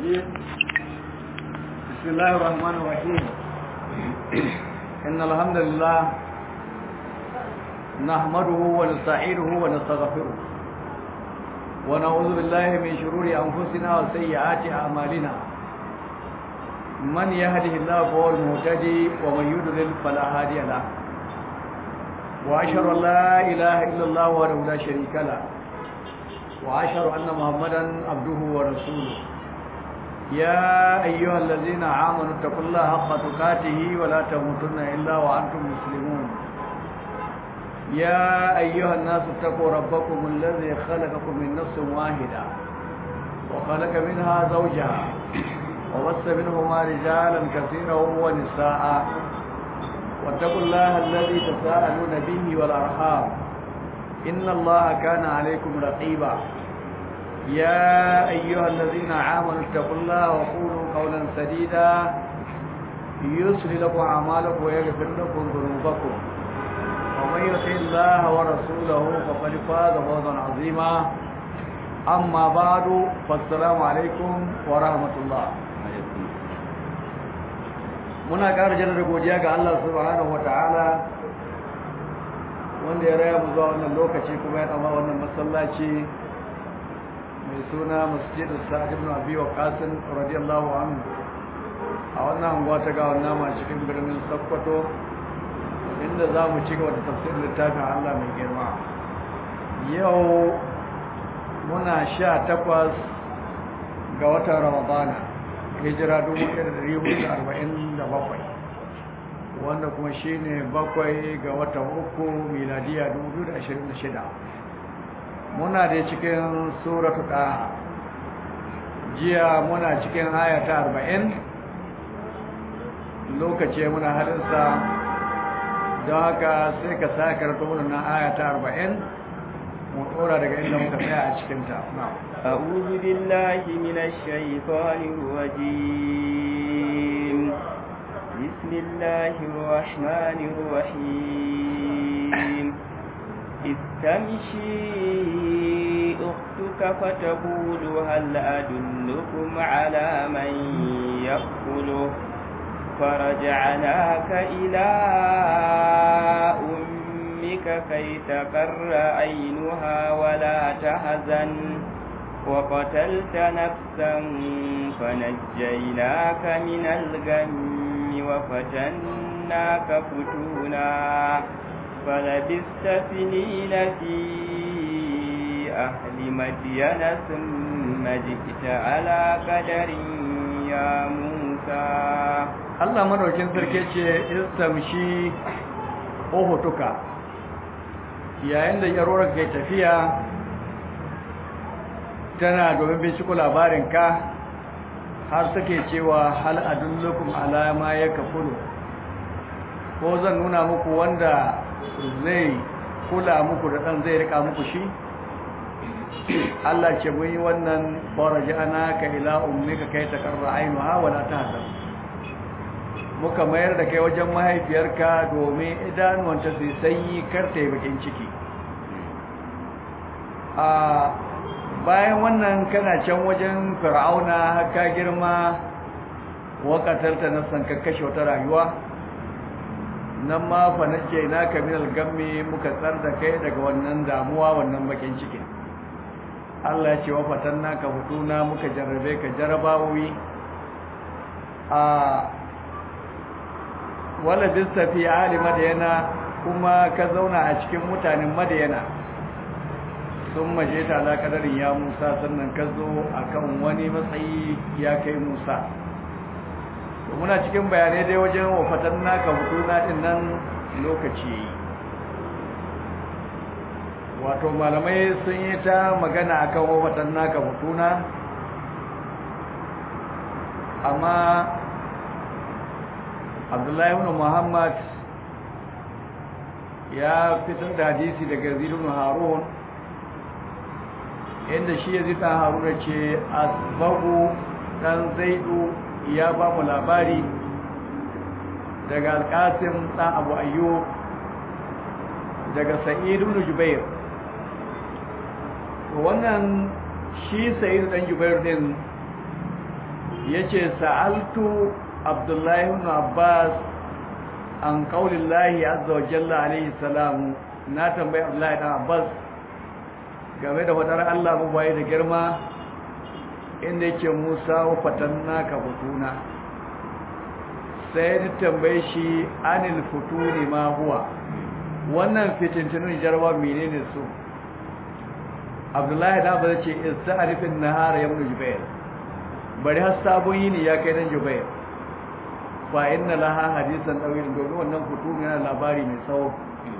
الرجيم بسم الله الرحمن الرحيم إن الحمد لله نحمده ونستعينه ونستغفره ونعوذ بالله من شرور أنفسنا وسيئات أعمالنا من يهده الله فهو المهتدي ومن يضلل فلا هادي له وأشهد أن لا إله إلا الله وحده لا شريك له وأشهد أن محمدا عبده ورسوله يا أيها الذين آمنوا اتقوا الله حق تقاته ولا تموتن إلا وأنتم مسلمون يا أيها الناس اتقوا ربكم الذي خلقكم من نفس واحدة وخلق منها زوجها وبث منهما رجالا كثيرا ونساء واتقوا الله الذي تساءلون به والأرحام إن الله كان عليكم رقيبا يا أيها الذين آمنوا اتقوا الله وقولوا قولا سديدا يصلي لكم أعمالكم ويغفر لكم ذنوبكم ومن يطع الله ورسوله فقد فاز فوزا عظيما أما بعد فالسلام عليكم ورحمة الله muna ƙara jaddada godiya ga Allah subhanahu wataala wanda ya raya mu zuwa wannan lokaci kuma ya dama wannan masallaci mai suna masjid sa'ad ibn abi waqas radiyallahu anhu a wannan anguwa ta ga wannan ma cikin birnin Sokoto inda za mu ci gaba da tafsirin littafin Allah mai girma yau muna sha takwas ga watan Ramadana hijira 1447 wanda kuma shi ne bakwai ga watan uku miladiya 2026 muna da cikin suratu ɗaha jiya muna cikin ayata 40 lokaci muna halinsa don haka sai ka sa karto wannan ayata 40 mu ɗora daga inda muka tsaya a cikinta أعوذ بالله من الشيطان الرجيم بسم الله الرحمن الرحيم إذ تمشي أختك فتقول هل أدلكم على من يأكله فرجعناك إلى أمك كي تقر عينها ولا تحزن وقتلت نفسا فنجيناك من الغم وفتناك فتونا فلبست سنين في أهل مدين ثم جئت على قدر يا موسى Allah madaukin sarki ce istamshi ohotuka yayin da yarorar kai tafiya tana domin binciko labarinka har suke cewa hal adullukum ala ma yakfulu ko zan nuna muku wanda zai kula muku da dan zai rika muku shi Allah ce mun yi wannan farajana ka ila ummika kai takarra ainuha wala tahzan muka mayar da kai wajen mahaifiyarka domin idanuwanta su sanyi kar ta yi bakin ciki a bayan wannan kana can wajen fir'auna haka girma wakatarta na san kakkashe wata rayuwa nan ma fa nace naka min al-gammi muka tsar da kai daga wannan damuwa wannan bakin cikin Allah ya ce wa fatanna ka hutuna muka jarrabe ka jarabawi a wala bista fi ali madayana kuma ka zauna a cikin mutanen madayana sun maje ta ala kadarin ya musa sannan ka zo a kan wani matsayi ya kai musa muna cikin bayanai dai wajen wafatan naka hutuna din nan lokaci wato malamai sun yi ta magana akan wafatan naka hutuna amma abdullahi ibn muhammad ya fitar da hadisi daga zidun harun inda shi ya zita haruna ce asbabu dan zaidu ya ba mu labari daga alkasim dan abu ayyo daga sa'id ibn jubair wannan shi sa'id dan jubair din yace sa'altu abdullahi ibn abbas an qaulillahi azza wa jalla alayhi salam na tambayi abdullahi ibn abbas game da fadar Allah mu bai da girma inda yake Musa wa fatanna ka butuna sai ni tambaye shi anil futuni ma huwa wannan fitintunin jarwa menene su Abdullahi da ba ce ista'rifin nahar ya ibn Jubair bari har sabon yini ya kai dan Jubair fa inna laha hadisan dawil domin wannan futuni yana labari mai tsawo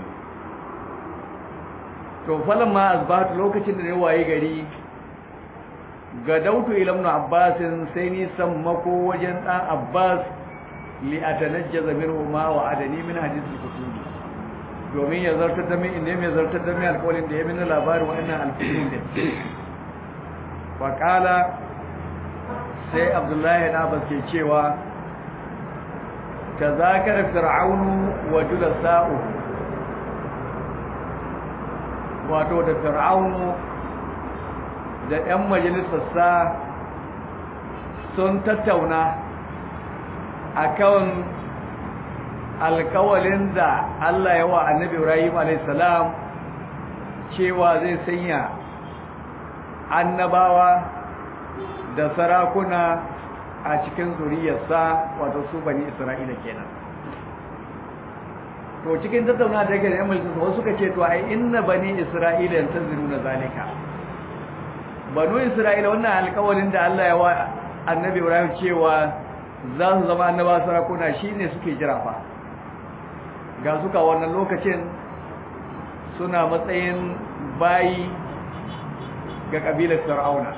to falan ma azbatu lokacin da ne waye gari ga dautu ilamnu abbasin sai ni sammako wajen dan abbas li atanajjaza minhu ma wa adani min hadithul kutubi domin ya zartar da min inda mai zartar da min alƙawarin da ya min labarin wannan alƙawarin da wa qala sai abdullahi da abbas ke cewa tazakara fir'aunu wa julasa'u wato da fir'aunu da 'yan majalisarsa sun tattauna a kan alkawalin da Allah ya wa annabi Ibrahim alaihissalam cewa zai sanya annabawa da sarakuna a cikin zuriyarsa wato su bani Isra'ila kenan to cikin tattauna da yake da 'yan majalisarsa wasu suka ce to ai inna bani Isra'ila yantaziruna zalika banu isra'ila wannan alƙawarin da Allah ya wa annabi Ibrahim cewa za su zama annaba sarakuna shine suke jira fa ga suka wannan lokacin suna matsayin bayi ga kabilar fir'auna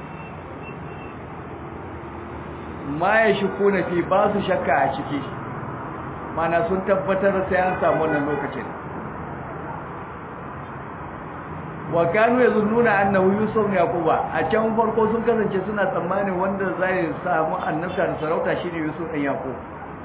ma ya shukuna fi ba su shakka a ciki mana sun tabbatar sai an samu wannan lokacin wa kanu yazunnuna annahu yusuf ne yaquba a can farko sun kasance suna tsammanin wanda zai samu annabta da sarauta shine yusuf ɗan yaqub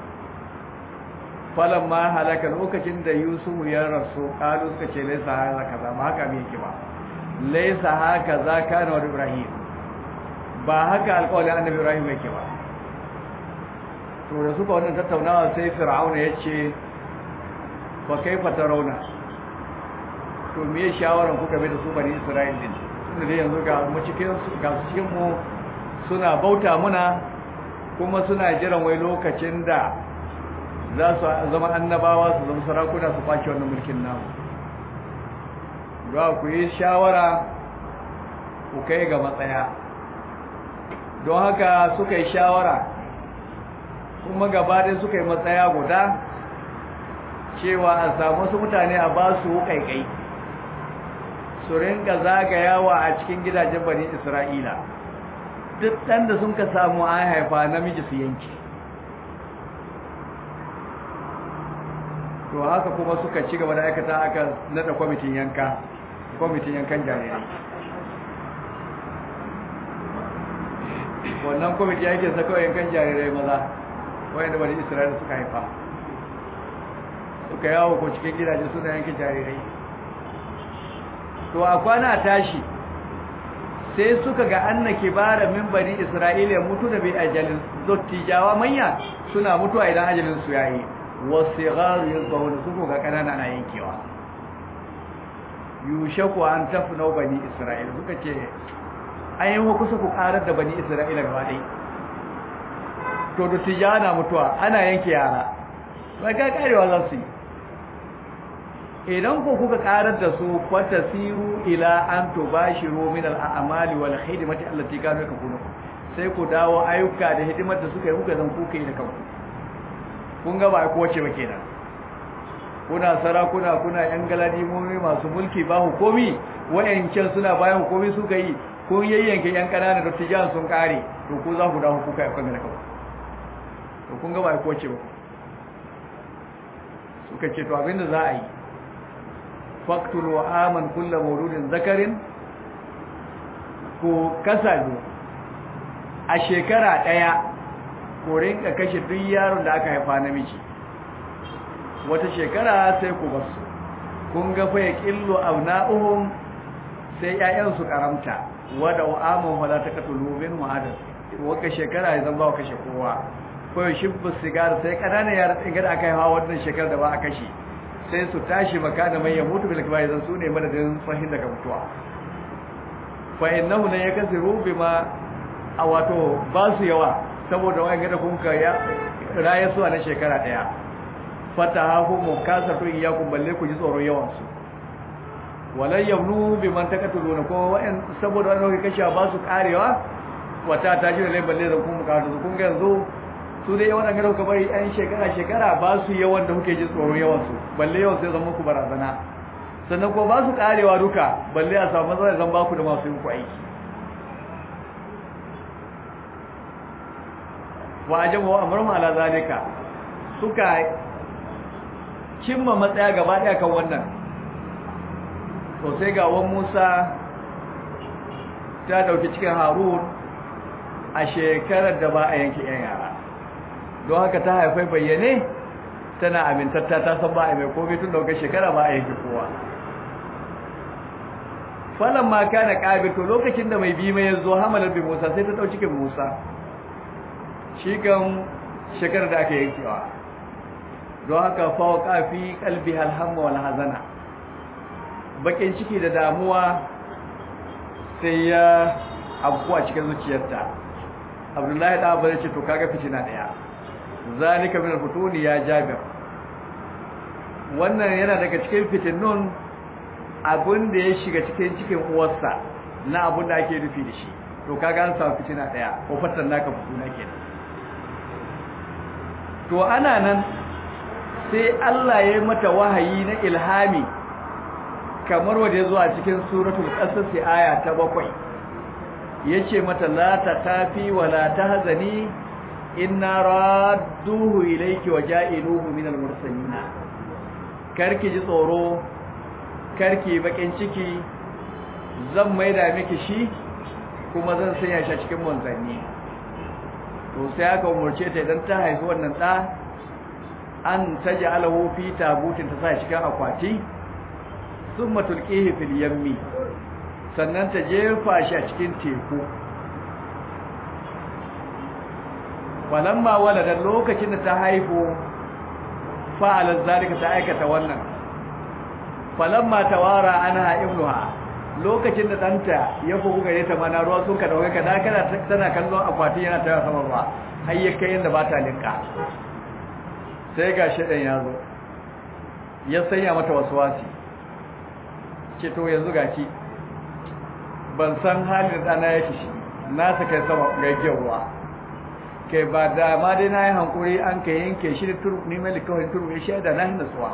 falamma halaka lokacin da yusuf ya rasu kalu suka ce laisa haka kaza ma haka me yake ba laisa haka za kana wa ibrahim ba haka alƙawarin annabi ibrahim yake ba to da suka wannan tattaunawa sai fir'auna ya ce fa kaifa tarawna to me shawaran kuka bai da su bani Isra'il din tunda dai yanzu ga mu cikin ga cikin mu suna bauta muna kuma suna jiran wai lokacin da za su zama annabawa su zama sarakuna su kwace wannan mulkin namu ga ku yi shawara ku kai ga matsaya don haka suka yi shawara kuma gaba ɗaya suka yi matsaya guda cewa a samu wasu mutane a ba su kaikai su rinka zagayawa a cikin gidajen bani isra'ila duk ɗan da sun ka samu an haifa namiji su yanki to haka kuma suka ci gaba da aikata aka nada kwamitin yanka kwamitin yankan jarirai wannan kwamiti yake saka yankan jarirai maza wanda bani isra'ila suka haifa suka yawo ko cikin gidaje suna yankin jarirai to a kwana tashi sai suka ga anna kibara min bani isra'ila ya mutu da bi ajalin dottijawa manya suna mutuwa idan ajalin su yayi wasigharu yazbahun su ga kanana na yankewa yushaku an tafna bani isra'ila suka ce ayin wa kusa ku karar da bani isra'ila gaba dai to dottijawa na mutuwa ana yanke yara ba ga karewa za su yi idan ku kuka karar da su fatasiru ila an tubashiru min al-a'mali wal khidmati allati kanu yakunu sai ku dawo ayyuka da hidimar da suka yi kuka zan kuka yi da kanku kun ga ba ko wace ba kenan kuna sarakuna kuna yan galadimomi masu mulki ba hukumi wayancan suna bayan hukumi suka yi kun yayyanke yan kanana da tijan sun kare to ku za ku dawo kuka yi kan da kanku to kun ga ba ko wace ba suka ce to abinda za a yi faktul wa aman kullu mawludin zakarin ko kasalu a shekara daya ko rinka kashe duk yaron da aka haifa namiji wata shekara sai ku basu kun ga fa yaqillu abna'uhum sai ƴaƴan su karamta wada wa aman wala taqtulu min wa'adas waka shekara ya zama ba kashe kowa ko ya shibbu sigara sai kananan yara tsingar aka yi hawa wannan shekarar da ba a kashe sai su tashi maka da mai ya mutu bil kibar zan su ne madadin fahin daga mutuwa fa innahu la yakasiru bima a wato ba su yawa saboda wani gada kun ka ya raye su a na shekara daya fatahahu mukasatu iyakum balle ku ji tsoron yawan su walan yabnu biman takatuluna ko wa'in saboda wani kashe ba su karewa wata ta ji da balle da kun ka su kun ga yanzu su dai yawan gado ka bari yan shekara shekara ba su yawan da kuke ji tsoron yawan su balle yawan sai zama ku barazana sannan ko ba su karewa duka balle a samu matsala zan ba ku da masu yin ku aiki wa ajabu wa amrun ala zalika suka cimma matsaya gaba daya kan wannan to sai ga wan Musa ta dauki cikin Harun a shekarar da ba a yanke yan yara don haka ta haifai bayyane tana amintatta ta san ba a mai komai tun dauka shekara ba a yanke kowa falan ma kana qabito lokacin da mai bi mai yazo hamalar bi Musa sai ta dau cikin Musa shi kan shekarar da aka yankewa don haka fawqa fi qalbi alhamma wal hazana bakin ciki da damuwa sai ya abu a cikin zuciyarta abdullahi da abu ce to kaga fitina daya zalika min al-futuni ya jabir wannan yana daga cikin fitinnun abin da ya shiga cikin cikin uwarsa na abin da ake nufi da shi to kaga an samu fitina daya ko fatan naka fituna kenan to ana nan sai Allah ya yi mata wahayi na ilhami kamar wanda ya zo a cikin suratul qasas aya ta bakwai yace mata la takafi wa la tahzani inna radduhu ilayki wa ja'iluhu minal mursalin karki ji tsoro karki bakin ciki zan maida miki shi kuma zan sanya shi cikin manzanni to sai aka umurce ta idan ta haifi wannan da an taj'alahu fi tabutin ta sa cikin akwati thumma tulqihi fil yammi sannan ta jefa shi a cikin teku falamma walada lokacin da ta haifu fa'alat zalika ta aikata wannan falamma tawara anha ibnuha lokacin da danta ya fuku gare ta mana ruwa sun ka dauke ka dakana tana kallon akwati yana tayar sama ruwa har ya kai yanda ba ta linka sai ga shedan ya zo ya sanya mata waswasi ce to yanzu gaci ban san halin da dana yake shi na ta kai sama ga ruwa kai ba da ma dai na yi hankuri an ka yanke shi da turu ni mai likawai turu ya shaida na hinda suwa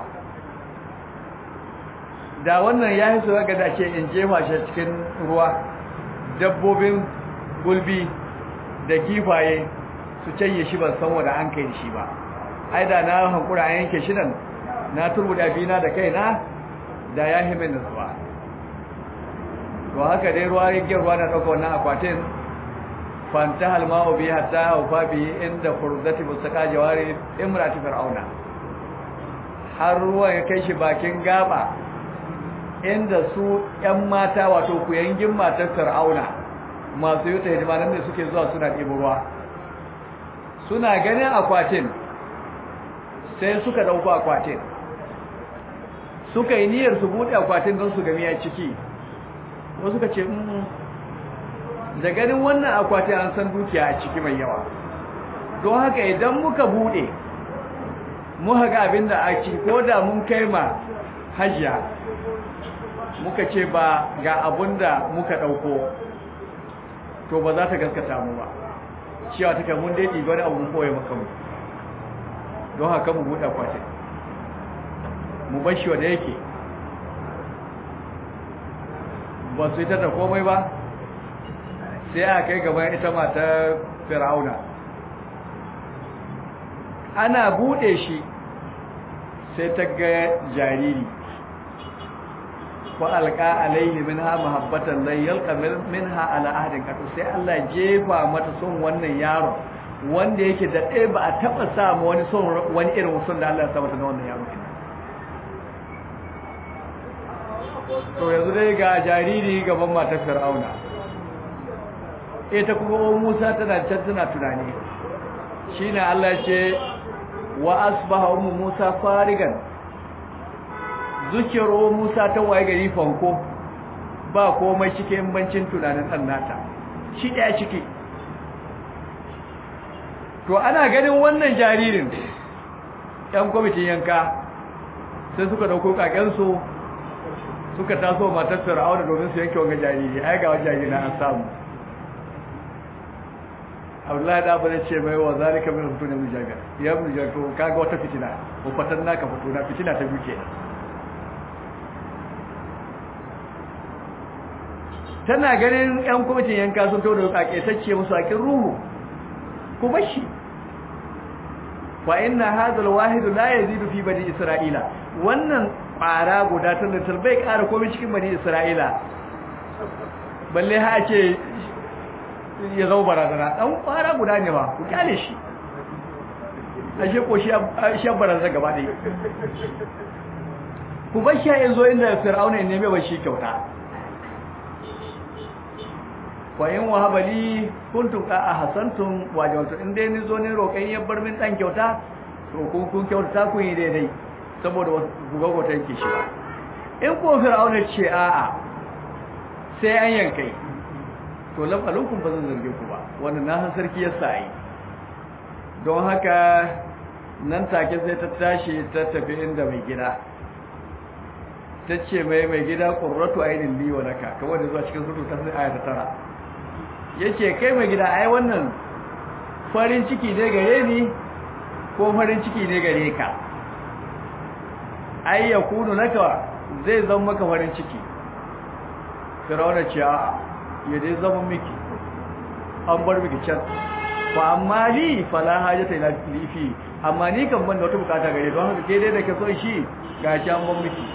da wannan ya yi suwa ga dace in jefa shi cikin ruwa dabbobin gulbi da kifaye su canye shi ban san wanda an kai shi ba ai da na hankura an yanke shi nan na turbuda bina da kaina da ya himin da suwa to haka dai ruwa rigiyar ruwa na ɗauka wannan akwatin فانتهى الماء به حتى أوفى به عند فرزة مستقى جوار امرأة فرعون har ruwa ya kai shi bakin gaba inda su ‘yan mata wato kuyangin matar fir'auna masu yi ta hidima nan da suke zuwa suna ɗibo ruwa suna ganin akwatin sai suka ɗauko akwatin suka yi niyyar su buɗe akwatin don su gami a ciki wasu ka ce da ganin wannan akwati an san dukiya a ciki mai yawa don haka idan muka bude muka ga abin da ake ko da mun kai ma hajiya muka ce ba ga abin da muka dauko to ba za ta gaskata mu ba cewa take mun dai ɗiba wani abu mun koya maka mu don haka mu buɗe akwatin mu bar shi wanda yake ba su yi ta da komai ba sai a kai gaban ita matar fir'auna ana bude shi sai ta ga jariri wa alqa alayhi minha mahabbatan la yalqa minha ala ahdin katu sai Allah jefa mata son wannan yaro wanda yake da ɗaya ba a taɓa samu wani son wani irin son da Allah ya sa mata na wannan yaro to yanzu dai ga jariri gaban matar fir'auna ita kuma o Musa tana can tana tunani shine Allah ya ce wa asbaha ummu Musa farigan zukiro Musa ta waye gari fanko ba komai cikin bancin tunanin dan nata shi daya ciki to ana ganin wannan jaririn ɗan kwamitin yanka sai suka dauko kakensu suka taso matar fir'auna domin su yanke wanga jariri ai ga wajen jariri na an samu Abdullahi da abu ce mai wa zalika min fito ne mujaga ya mujaga to kaga wata fitina ko fatan naka fito na fitina ta duke tana ganin yan kwamitin yanka sun to da kake tacce musu akin ruhu ku bashi fa inna hadha alwahid la yazidu fi bani isra'ila wannan ƙwara guda ta littar bai ƙara komai cikin bani isra'ila balle ha ce ya zama barazana ɗan ƙwara guda ne ba ku kyale shi a shi ko shi barazana gaba ɗaya ku bar shi ya zo inda fir'auna ya neme ba shi kyauta kwayin wahabali kuntum ka a hasantun wajen in dai ni zo ne roƙon ya bar min ɗan kyauta to kun kun kyauta kun yi daidai saboda gugagwata yanke shi ba in ko fir'auna ce a'a sai an yankai to lafalukun ba zan zarge ku ba wanda na san sarki ya sa'i don haka nan take sai ta tashi ta tafi inda mai gida ta ce mai mai gida ƙurratu ainihin liwa naka kamar da zuwa cikin sutu ta sai aya ta tara ya ce kai mai gida ai wannan farin ciki ne gare ni ko farin ciki ne gare ka ai ya kunu naka zai zama maka farin ciki firawuna ce a ya dai zama miki an bar miki can ba amma li fala hajata ila lifi amma ni kan ban da wata bukata gare don haka ke dai da ke so shi ga shi an ban miki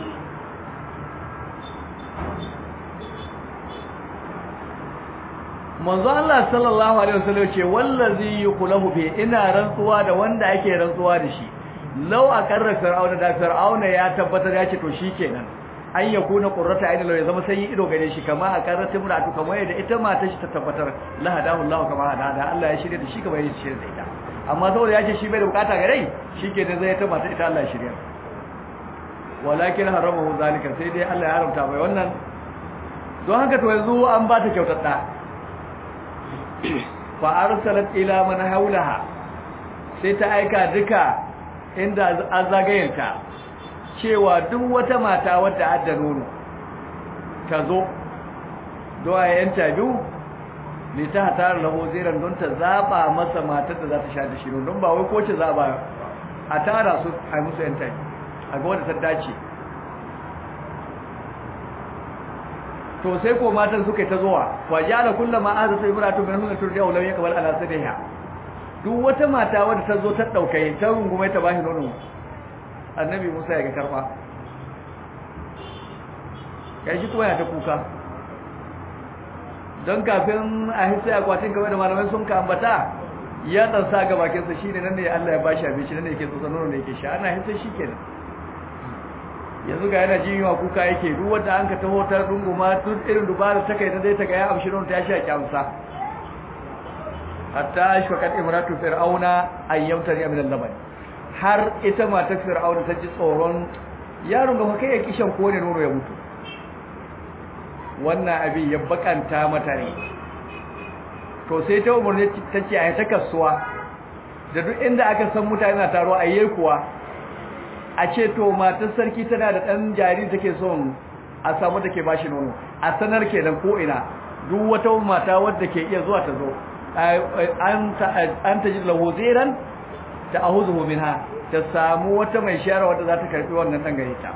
manzo Allah sallallahu alaihi wasallam ce wallazi yuqlahu bi ina rantsuwa da wanda ake rantsuwa da shi law akarra fir'auna da fir'auna ya tabbatar ya ce to shikenan an yakuna qurrata ayni law ya zama sai ido gare shi kama akarra timratu kamar yadda ita mata shi ta tabbatar la hadahu Allah kama hada Allah ya shirye da shi kamar yadda shirye da ita amma saboda ya ce shi bai da bukata gare shikenan zai ta mata ita Allah ya shirye walakin haramahu zalika sai dai Allah ya haramta bai wannan don haka to yanzu an ba ta kyautar da fa arsalat ila man haulaha sai ta aika duka inda azagayenta cewa duk wata mata wadda adda nono ta zo do a yanta biyu ne ta hatar lahu ziran don ta zaba masa matar da za ta sha da shi don ba wai ko ce zaba a tara su a musu yanta a ga wadda ta dace to sai ko matan suka ta zuwa wajala kullama azatu imratu min hunna turja law yakbal ala sadiha duk wata mata wadda ta zo ta dauke ta rungume ta bashi nono annabi Musa ya ga karba kai shi kuma ya ta kuka don kafin a hissa akwatin kamar da malamai sun ka ambata ya dan sa ga bakin sa shine nan ne Allah ya bashi abinci nan ne yake tsotsa nono ne yake sha ana hissa shikenan yanzu ga yana jin yawa kuka yake duk wanda an ka taho ta dunguma duk irin dubara ta kai ta dai ta ga ya amshi non ta sha kyamsa hatta ashfaqat imratu fir'auna ayyamta ya min al-laban har ita matar fir'auna ta ji tsoron yaron ga kai ya kishan ko ne nono ya mutu wannan abin ya bakanta mata ne to sai ta umarni ta ce a ta kasuwa da duk inda aka san mutane na taro a yi kuwa a ce to matar sarki tana da ɗan jariri take son a samu da ke bashi nono a sanar ke nan ko'ina duk wata mata wadda ke iya zuwa ta zo an ta ji lahozeran ta a huzu ha ta samu wata mai shara wadda za ta karfi wannan ɗan gare ta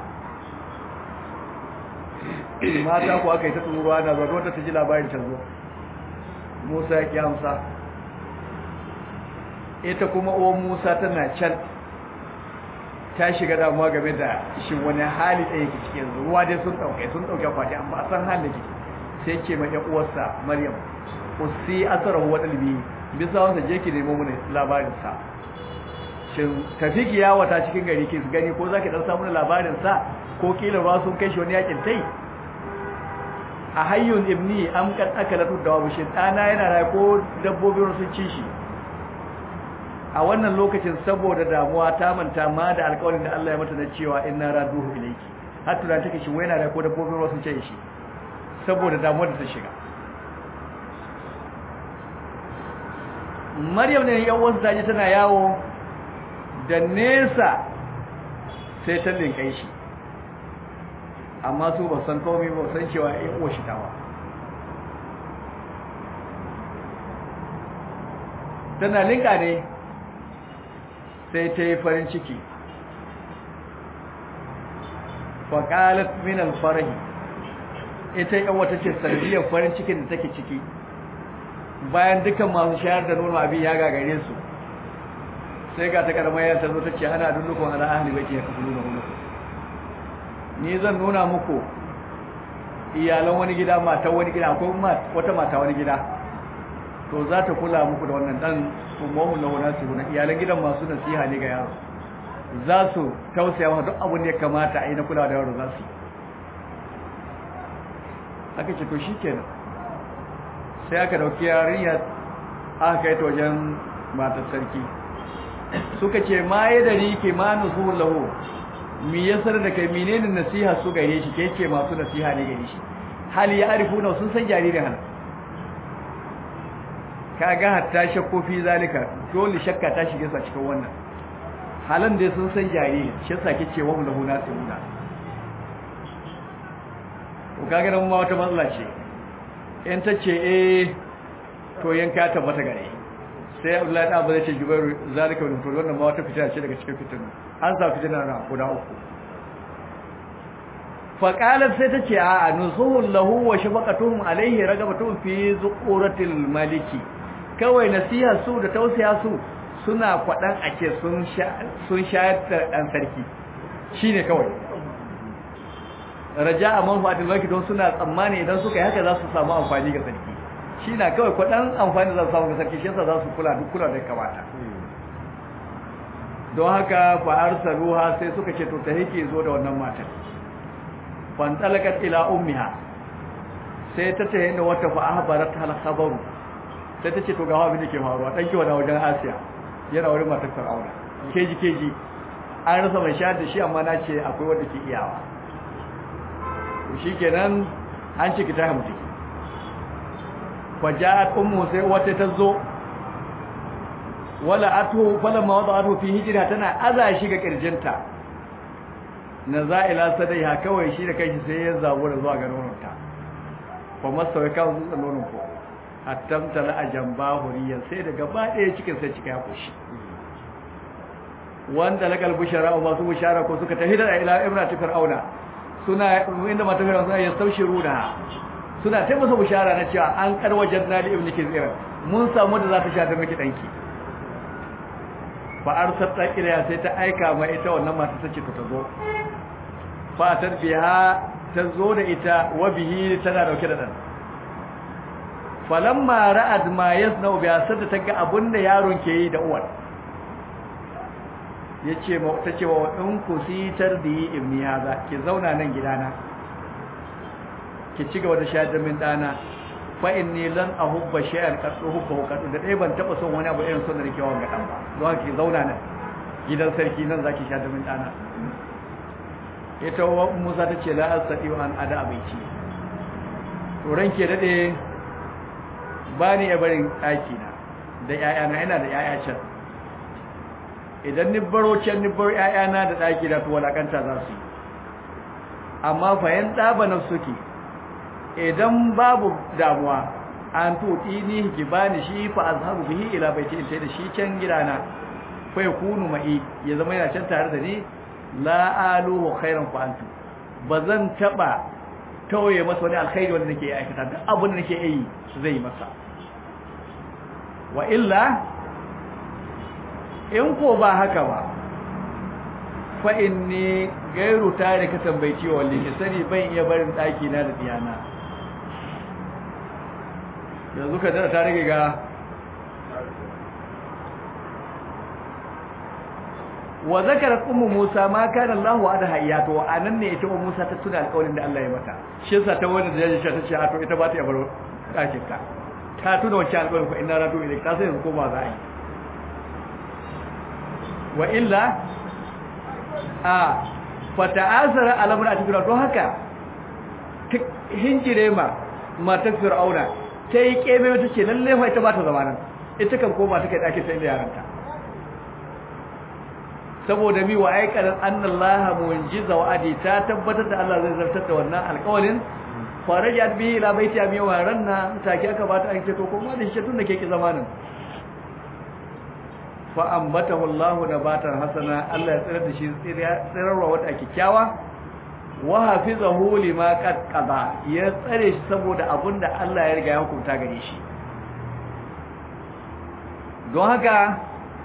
mata ku aka yi ta turuwa na zuwa wadda ta ji labarin ta zo musa ya ƙi amsa ita kuma uwan musa tana can ta shiga damuwa game da shin wani hali ɗaya yake cikin ruwa dai sun ɗauke sun ɗauke kwati an ba san halin da sai ce mai uwarsa maryam usi asarahu wa dalbi bisa wanda je ki nemo mana labarin sa shin tafi ki yawata cikin gari ki gani ko zaki dan samu labarin sa ko kila ruwa sun kai shi wani yakin tai a hayyun ibni am kan akalatu dawabu shi dana yana raye ko dabbobin sun ci shi a wannan lokacin saboda damuwa ta manta ma da alƙawarin da Allah ya mata na cewa inna raduhu ilayki har tunan take shi wai yana raye ko dabbobin sun ci shi saboda damuwar da ta shiga Maryam ne yan wasu taji tana yawo da nesa sai ta linkai shi amma su ba san komai ba san cewa in uwa shi tawa tana linka ne sai ta yi farin ciki faƙalat min alfarahi ita yan wata ce sanadiyar farin cikin da take ciki bayan dukan masu shayar da nono abin ya gagare su sai ga ta karamar yan ta zo ta ce ana dullukun ala ahli bai ya kafa nuna wani ni zan nuna muku iyalan wani gida mata wani gida ko wata mata wani gida to za ta kula muku da wannan dan ummu na wani su na iyalan gidan masu nasiha ne ga yaro za su tausaya masa duk abin da ya kamata a yi na kula da yaro za su aka ce to shikenan sai aka dauki yarinya aka kai ta wajen matar sarki suka ce ma ya dari ke ma nusu lahu mi ya sanar da kai menene nasiha su gare shi ke ce masu nasiha ne gare shi hali ya arifu na sun san jaririn hana ka ga hatta shakko fi zalika dole shakka ta shige sa cikin wannan halan da sun san jaririn shi yasa kike wa lahu nasihuna ko kaga nan ma wata matsala ce in ta ce eh to yanka tabbata gare sai Abdullahi da Abu zai ce Jubairu zalika wa to wannan ma wata fitina ce daga cikin fitinu an sa fitina na guda uku fa qalat sai ta ce a nusuhul lahu wa shafaqatuhum alayhi ragabatuhum fi zuquratil maliki kawai nasiha su da tausaya su suna kwadan ake sun sun shayar da dan sarki shine kawai raja'a manfaatil maliki don suna tsammani idan suka yi haka za su samu amfani ga sarki shi na kawai kwaɗan amfani da samun sarki shi yasa za su kula duk kula da kamata don haka fa'ar saruha sai suka ce to ta hike zo da wannan matan fantalakat ila ummiha sai ta ta da wata fa'abarat hal khabaru sai ta ce to ga abin da ke faruwa dan kiwa da wajen Asiya yana wurin matar Fir'auna keji keji an rasa mai shayar da shi amma na ce akwai wanda ke iyawa shikenan an ciki ta hamdi faja'at ummu sai wata ta zo wala atu falamma wada'atu fi hijra tana aza shi ga kirjinta nazaila sadaiha kawai shi da kanshi sai ya zabura zuwa ga nononta fa masa ya kawo zuwa nonon ko attamta la ajamba huriyan sai da gaba ɗaya cikin sai cika ya koshi wanda lakal bushara wa masu bushara ko suka tafi da ila imratu fir'auna suna inda mata fir'auna suna yastawshiruna suna ta masa bushara na cewa an karwajen na da ibn kizira mun samu da za ta sha da miki danki fa arsalta ilayha sai ta aika ma ita wannan mata tace ta zo fa tarbiha ta zo da ita wa bihi tana dauke da dan falamma ra'ad ma yasna'u bi asad ta ga abunda yaron ke yi da uwar yace ma tace wa in ku sitar bi ibni haza ki zauna nan gidana ki ci gaba da shayar da min dana fa inni lan ahubba shay'an qad uhubbu qad da dai ban taba son wani abu irin son da nake wanga dan ba don haka ki zauna nan gidan sarki nan zaki shayar da min dana ita wa Musa tace la asati wa an ada abici to ranke dade bani ya barin daki na da yayana ina da yaya can idan ni baro can ni bar yayana da daki da to walakanta za su yi amma fa yan daba nafsuki idan babu damuwa an tuɗi ni ki bani shi fa azhabu bihi ila baiti in da shi can gidana fa yakunu ma'i ya zama yana can tare da ni la aluhu khairan fa antu bazan taba tauye masa wani alkhairi wanda nake aikata duk abin da nake yi zai masa wa illa in ko ba haka ba fa inni gairu tare ka tambayi walli ki sani ban iya barin daki na da diyana yanzu ka dara ta rage ga wa zakarat ummu Musa ma kana Allah wa ada hayyato anan ne ita ummu Musa ta tuna alƙawarin da Allah ya mata shi yasa ta wanda da yaji ta ce a to ita ba ta bar ɗakin ta ta tuna wancan alƙawarin ko inna ratu ilayk ta sai ko ba za a yi wa illa a fata'azara alamar a cikin don haka hinjire ma matar fir'auna ta yi keme mata ce lalle fa ita ba ta zama nan ita kan koma ta kai ɗakin ta inda yaranta saboda mi wa aikarin annallaha mu'jiza wa adi ta tabbatar da Allah zai zartar da wannan alƙawarin farajat bi ila baiti abi wa ranna take aka bata ake to kuma da shi tun da ke ki zamanin fa ambatahu Allahu nabatan hasana Allah ya tsira da shi tsirarwa wata kikkiawa wa hafizahu lima qad qada ya tsare shi saboda abinda Allah ya riga ya hukunta gare shi don haka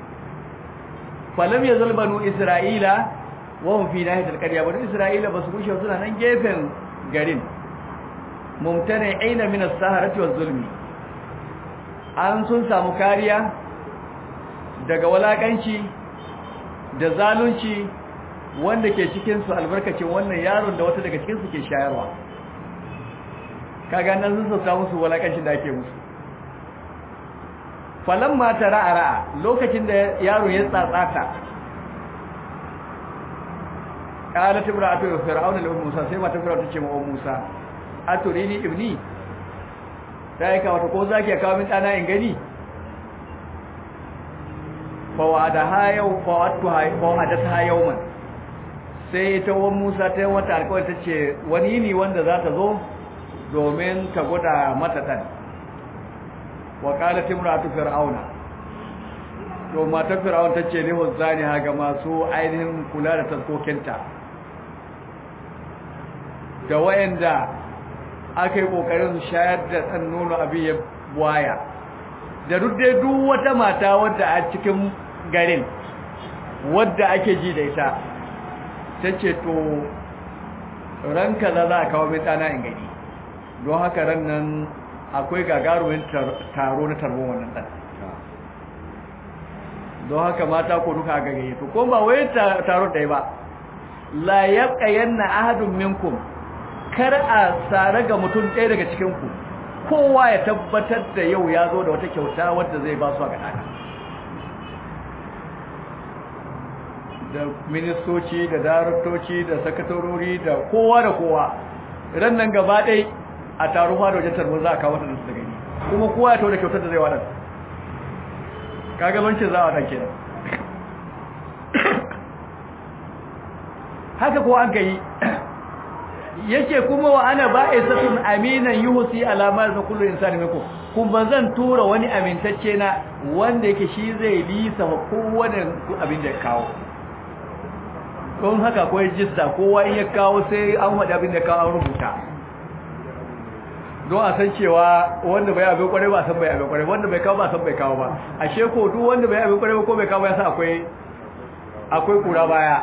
falam yazal banu isra'ila wa hum fi nahiyatil qarya banu isra'ila basu kushe suna nan gefen garin mumtana aina min as-saharati waz-zulmi an sun samu kariya daga walakanci da zalunci wanda ke cikin su albarkacin wannan yaron da wata daga cikin su ke shayarwa kaga nan sun samu su walakancin da ake musu falamma tara'a lokacin da yaro ya tsatsata qalat imra'atu fir'auna li musa sai mata fir'auna tace ma musa aturini ibni sai ka wato ko zaki kawo min dana in gani fa wa'ada ha yau fa wa'atu ha fa wa'adat ha yawman sai ita wa musa ta wata alƙawari tace wani ne wanda za ta zo domin ta gwada mata dan wa qalat imra'atu fir'auna to matar fir'aun tace ne huzzani ha ga masu ainihin kula da taskokinta da wayanda aka yi kokarin shayar da ɗan nono abin ya waya da duk dai duk wata mata wadda a cikin garin wadda ake ji da ita ta ce to ranka za za a kawo mai tsana in gani don haka ran nan akwai gagarumin taro na tarbon wannan ɗan don haka mata ko duka gagaye to ko ba wai taro ɗaya ba la yabqa yanna ahadun minkum kar a tsare ga mutum ɗaya daga cikinku kowa ya tabbatar da yau ya zo da wata kyauta wadda zai ba su a gaɗaɗa da ministoci da daraktoci da sakatarori da kowa da kowa ran nan gaba ɗai a taron da wajen tarbon za a kawo da su da gani kuma kowa ya tau da kyautar da zai waɗanda kagabancin za a waɗanda kenan haka ko an ka yi yake kuma wa ana ba'isatun aminan yuhsi alamar da kullu insani mako kuma zan tura wani amintacce na wanda yake shi zai lisa wa kowane abin da ya kawo don haka akwai jista kowa in ya kawo sai an wada abin da ya kawo an rubuta don a san cewa wanda bai abin kwarai ba san bai abin kwarai wanda bai kawo ba san bai kawo ba ashe ko duk wanda bai abin kwarai ba ko bai kawo ya san akwai akwai kura baya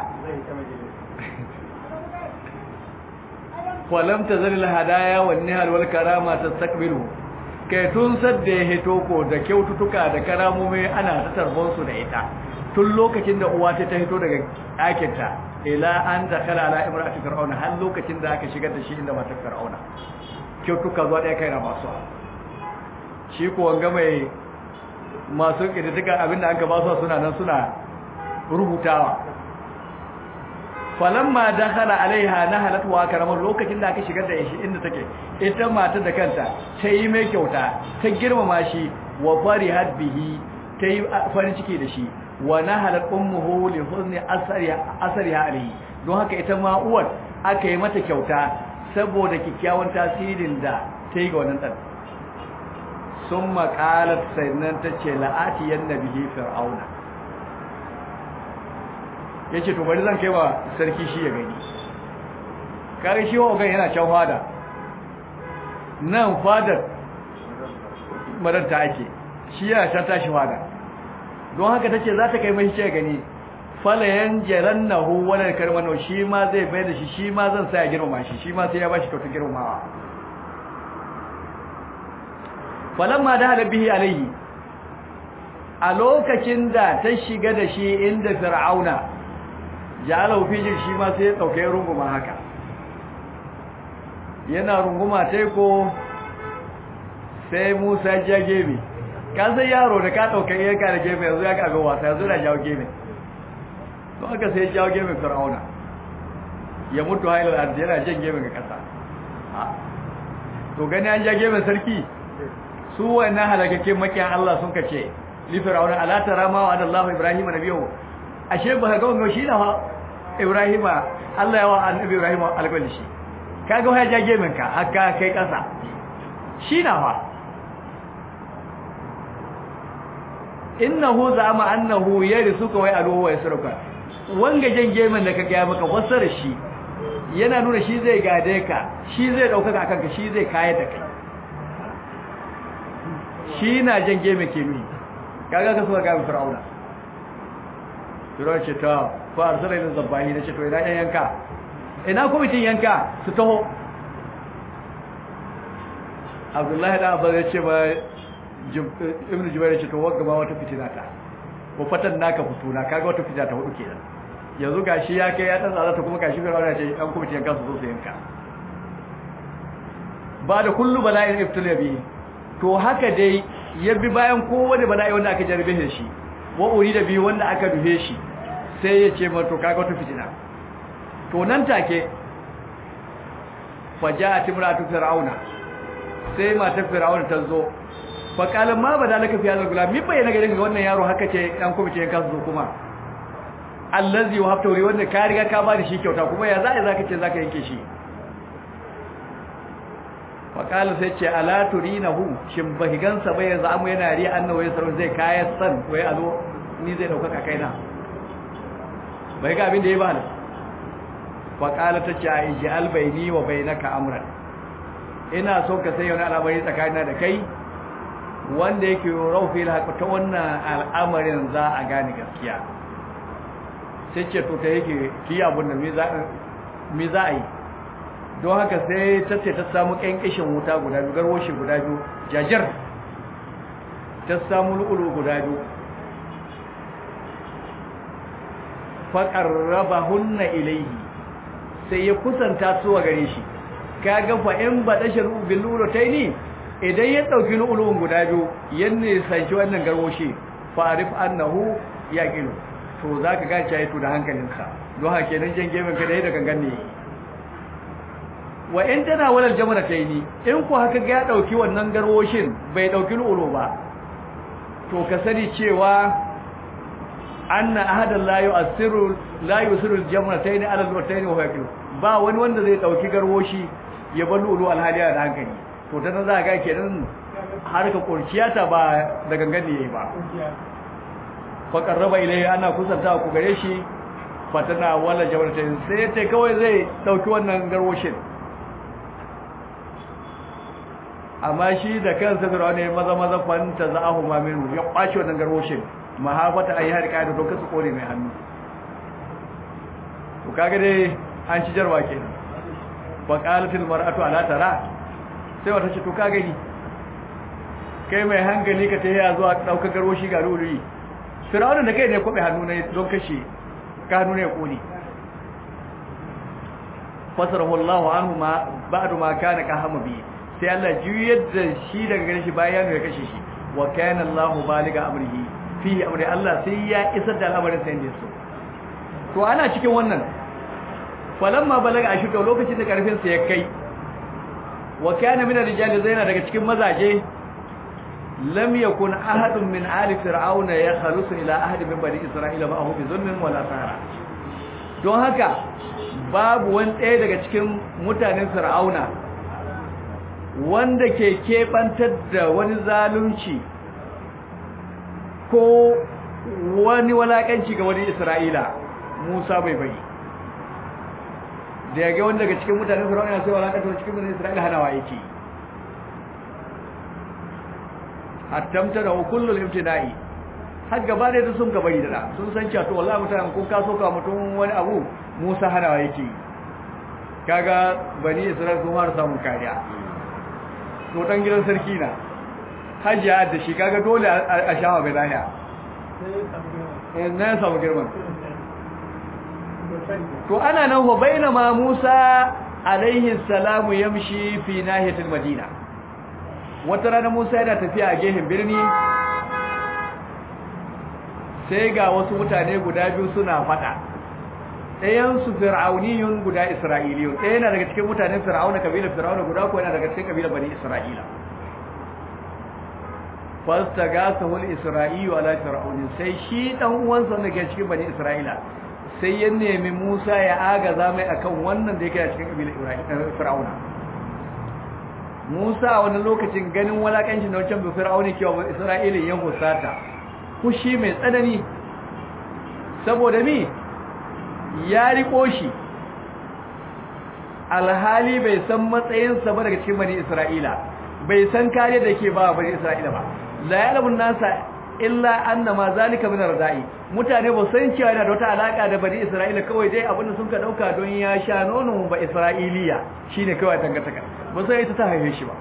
walam tazalil hadaya wan nihal wal karama tastakbilu kai tun sadda ya hito ko da kyaututtuka da karamomi ana ta tarbon su da ita tun lokacin da uwa ta hito daga ɗakin ta ila an dakhala ala imra'ati fir'auna har lokacin da aka shigar da shi inda matar fir'auna kyautuka zuwa ɗaya kai na masu shi ko wanga mai masu kididdiga abinda an ka ba su suna nan suna rubutawa falamma dakhala alaiha nahalat wa karaman lokacin da aka shigar da shi inda take ita matar da kanta ta yi mai kyauta ta girmama shi wa farihat bihi ta yi farin ciki da shi wa nahalat ummuhu li huzni asariha asariha alaihi don haka ita ma uwar aka yi mata kyauta saboda kikkiawan tasirin da ta yi ga wannan dan summa qalat sayyidan tace la'ati yannabihi fir'auna ya ce to bari zan kai wa sarki shi ya gani kare shi wa gan yana can fada nan fadar maranta ake shi yana can tashi fada don haka ta ce za ta kai mai shi ya gani falayen jaran na huwanar karmano shi ma zai bai da shi shi ma zan sa ya girmama shi shi ma sai ya ba shi kyautar girmamawa falamma da halabihi alaihi a lokacin da ta shiga da shi inda fir'auna ja'alahu fi shi ma sai ya dauke runguma haka yana runguma tai ko sai Musa ya gebe ka san yaro da ka dauke yanka da gebe yanzu ya ga wasa yanzu da jawo gebe to aka sai ya jawo gebe Fir'auna ya mutu hailal ardi yana jan gebe ga kasa to gani an ja gebe sarki su wannan halakakke makiyan Allah sun kace li fir'auna ala tara ma wa Allah Ibrahim nabiyo ashe ba ga wannan shi na Ibrahim Allah ya wa annabi Ibrahim alƙawari shi kaga ya ja geben ka haka kai kasa shi na fa innahu zama annahu yarisuka wa aluhu wa yasruka wanga jan gemen da kaga ya maka wasara shi yana nuna shi zai gade ka shi zai dauka akan ka shi zai kayar da kai shi na jan geme ke mi kaga ka suka gami fir'auna fir'auna ce ta fa arsala ila zabbahi na ce to ina yanka ina kwamitin yanka su taho abdullahi da abba ya ce ba ibn jubair ce to wagga ba wata fitina ta ko fatan naka fituna kaga wata fitina ta hudu kenan yanzu gashi ya kai ya dan tsara ta kuma gashi fir'auna ce an kwamitin yanka su zo su yanka ba da kullu bala'in ibtila bi to haka dai ya bi bayan kowane bala'i wanda aka jarbe da shi wa uri da biyu wanda aka duhe shi sai ya ce ma to kaga wata fitina to nan take faja'at imratu fir'auna sai matar fir'auna ta zo fa qala ma badalaka fi hadha gulam mi bayyana ga wannan yaro haka ce dan kuma ce ka zo kuma allazi wa haftauri wanda ka riga ka ba da shi kyauta kuma ya za zaka ce zaka yanke shi faƙala sai ce ala turinahu shin ba higansa bai yanzu amu yana riya annawa ya sarau zai kayan san wai a zo ni zai ɗaukaka kaina bai ga abin da ya ba ni faƙala ta ce a iji albaini wa bai naka amuran ina so ka sai wani al'amari tsakanina da kai wanda yake raufi haka ta wannan al'amarin za a gane gaskiya sai ce to ta yake ki abun da me za a yi don haka sai ta ce ta samu ƙyanƙishin wuta guda biyu garwashi guda biyu jajar ta samu lu'ulu guda biyu faƙarraba hunna ilaihi sai ya kusanta su a gare shi ka gafa in ba ɗashe bin lu'ulu ta ni idan ya ɗauki lu'ulun guda biyu yanne sanci wannan garwashi farif annahu ya ƙilu to za ka gaci ya yi da hankalinsa don haka kenan jan gefen ka da ya da gangan ne wa in tana walal jamana taini in ku haka ga ya dauki wannan garwoshin bai dauki lu'ulu ba to ka sani cewa anna ahadan la yu'assiru la yusiru jamana taini ala al-taini wa yaqilu ba wani wanda zai dauki garwoshi ya bar lu'ulu alhaliya da hankali to dan za ga kenan har ka kurciyata ba da gangan ne yayi ba fa qarraba ilayhi ana kusanta ku gare shi fatana wala jamana taini sai ta kawai zai dauki wannan garwoshin amma shi da kansa fir'auna ya maza maza fanta za'ahu ma minhu ya kwace wannan garwoshin mahafata ayi har kai da to kasu kore mai hannu to kaga dai an ci jarwa kenan fa qalatil mar'atu ala tara sai wata ce to ka gani kai mai hankali ka ta yaya zuwa daukar garwoshi ga ruri fir'auna da kai ne kobe hannu ne don kashe ka hannu ne ya kone fasarahu Allah anhu ma ba'du ma kana kahama bi sai Allah juyar da shi daga gare shi bayan ya kashe shi wa kana Allah baliga amrihi fi amri Allah sai ya isar da al'amarin sa inda so to ana cikin wannan falamma balaga ashuka lokacin da karfin sa ya kai wa kana min ar-rijal zaina daga cikin mazaje lam yakun ahadun min ali fir'auna yakhlusu ila ahad min bani isra'ila ma'ahu bi zulmin wala sahara don haka babu wani ɗaya daga cikin mutanen fir'auna wanda ke keɓantar da wani zalunci ko wani walakanci ga wani isra'ila musa bai bai da ya ga wani daga cikin mutanen fir'auna sai walakanta cikin mutanen isra'ila hanawa yake attamta da kullul ibtida'i har gaba da sun ka bari da sun san cewa to wallahi mutanen kun kaso ka mutum wani abu musa hanawa yake kaga bani isra'ila sun har samun kariya to dan gidan sarki na hajiya da shi kaga dole a shawa bai lahiya eh na samu girman to ana nan wa bainama Musa alaihi salamu yamshi fi nahiyatil madina wata rana Musa yana tafiya a gehen birni sai ga wasu mutane guda biyu suna fada ɗayan su fir'auniyun guda isra'iliyun ɗaya yana daga cikin mutanen fir'auna kabilar fir'auna guda ko yana daga cikin kabilar bani isra'ila fastagasahu al-isra'iyu ala fir'aun sai shi dan uwansa da ke cikin bani isra'ila sai ya nemi Musa ya agaza mai akan wannan da yake a cikin kabilar fir'auna Musa a wani lokacin ganin walakancin da wancan fir'auni ke wa isra'ilin ya husata kushi mai tsanani saboda mi ya riko shi alhali bai san matsayinsa ba daga cikin bani isra'ila bai san kare da ke ba bani isra'ila ba la ya'lamun nasa illa anna ma zalika min ardai mutane ba san cewa yana da wata alaka da bani isra'ila kawai dai abinda sun ka dauka don ya sha nono ba isra'iliya shine kawai dangantaka ba sai ita ta haife shi ba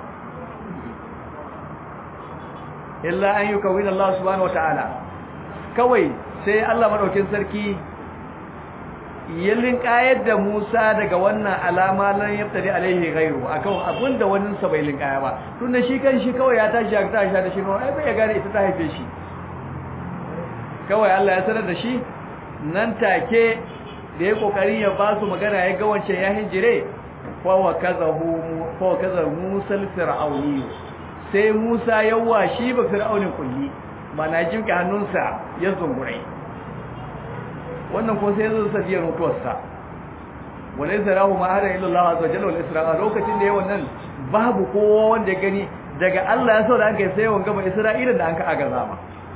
illa an yukawina Allah subhanahu wataala kawai sai Allah madaukin sarki yallin kayar da Musa daga wannan alama lan yaftari alaihi ghairu akan abinda wannan sa bai linkaya ba tunda shi kan shi kawai ya tashi ya tashi da shi no ai bai gane ita ta haife shi kawai Allah ya sanar da shi nan take da ya kokari ya ba su magana ya ga wancan ya hinjire fa wa kazahu fa wa kazahu Musa fir'auni sai Musa yawa shi ba fir'aunin kulli mana jimke hannunsa ya zungurai wannan ko sai zo sadiyar mutuwarsa walai zarahu ma hada illa Allah azza jalla wal isra'a lokacin da yayin wannan babu kowa wanda ya gani daga Allah ya so da aka sai wanga ba Isra'ila da an ka aga zama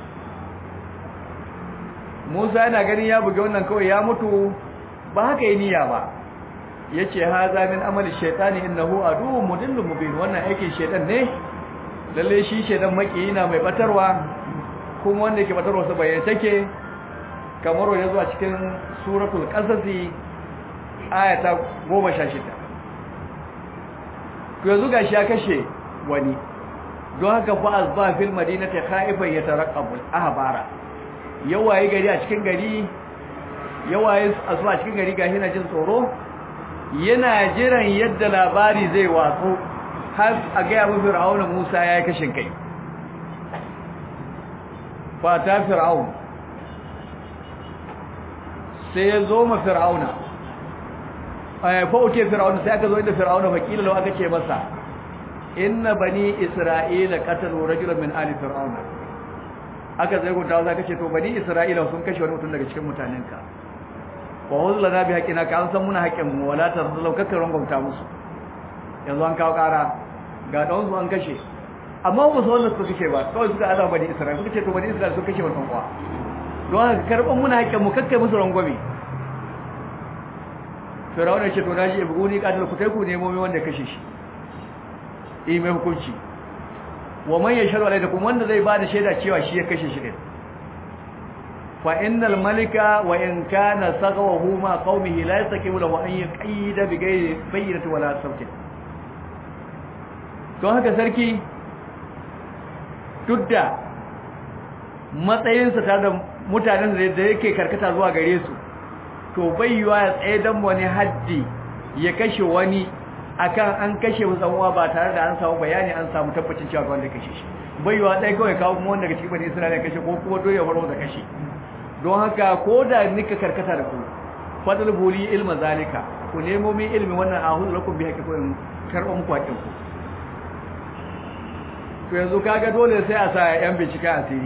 Musa yana ganin ya buge wannan kawai ya mutu ba haka yi niyya ba yace haza min amali shaytani innahu aduwwun mudillun mubin wannan aikin shaytan ne lalle shi shaytan maki na mai batarwa kuma wanda yake batarwa sa bayyana take kamar wanda zuwa cikin suratul qasasi ayata 16 to yanzu gashi ya kashe wani don haka fa azba fil madinati khaifan yatarqabu ahbara yawaye gari a cikin gari yawaye asu a cikin gari gashi na jin tsoro yana jiran yadda labari zai watsu har a ga ya fir'auna Musa ya yi kashin kai fa ta fir'aun sai ya zo ma fir'auna ay fa uke fir'auna sai aka zo inda fir'auna fakila lau aka ce masa inna bani isra'ila qatalu rajulan min ali fir'auna aka zai gunta za ka ce to bani isra'ila sun kashe wani mutum daga cikin mutanenka wa huzla na bi haƙina ka an san muna haƙin mu wala ta zallau kakka rangwamta musu yanzu an kawo ƙara ga ɗan su an kashe amma ba su wanda suka kashe ba kawai suka ala bani isra'ila suka ce to bani isra'ila sun kashe mutum kuwa don haka karɓar muna haƙin mu kakka musu rangwame firawuna ce to naji ibu ni ƙatar ku kai ku nemo mai wanda kashe shi yi mai hukunci wa man yashhadu alaykum wanda zai bada shaida cewa shi ya kashe shi din fa innal malika wa in kana saghawahu ma qaumihi la yastaqimu lahu an yaqida bi ghayri bayyinati wala sautin to haka sarki dudda matsayinsa tare da mutanen da yake karkata zuwa gare su to bayyuwa ya tsaye dan wani haddi ya kashe wani akan an kashe musamman ba tare da an samu bayani an samu tabbacin cewa wanda kashe shi baiwa ɗaya kawai kawo kuma wanda cikin bani isra'ila kashe ko kuma doya faro da kashe don haka ko da nika karkata da ku fadal buli ilma zalika ku nemo min ilmi wannan ahul lakum bi haqqi kun karɓa muku haƙin ku to yanzu kaga dole sai a sa yan bincike asiri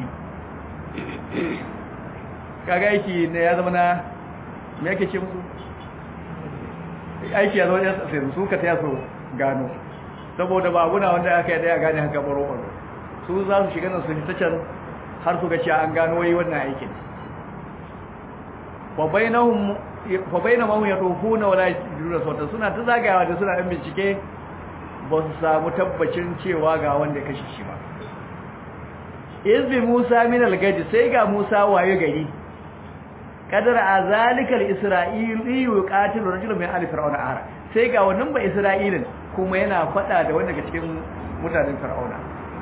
kaga aiki ne ya zama na me yake ce musu aiki ya zo ya sai su ka taya su gano saboda ba guna wanda aka yi daya gane haka baro baro su za su shiga nan su ta can har su ga cewa an gano wai wannan aikin fa bainahum fa bainahum yatufuna wala yajiduna sawta suna ta zagayawa da suna dan bincike ba su samu tabbacin cewa ga wanda kashe shi ba izbi Musa min al-gadi sai ga Musa waye gari kadar a zalikal isra'ili yuqatilu rajulan min ali fir'auna ara sai ga wannan ba isra'ilin kuma yana fada da wanda daga cikin mutanen fir'auna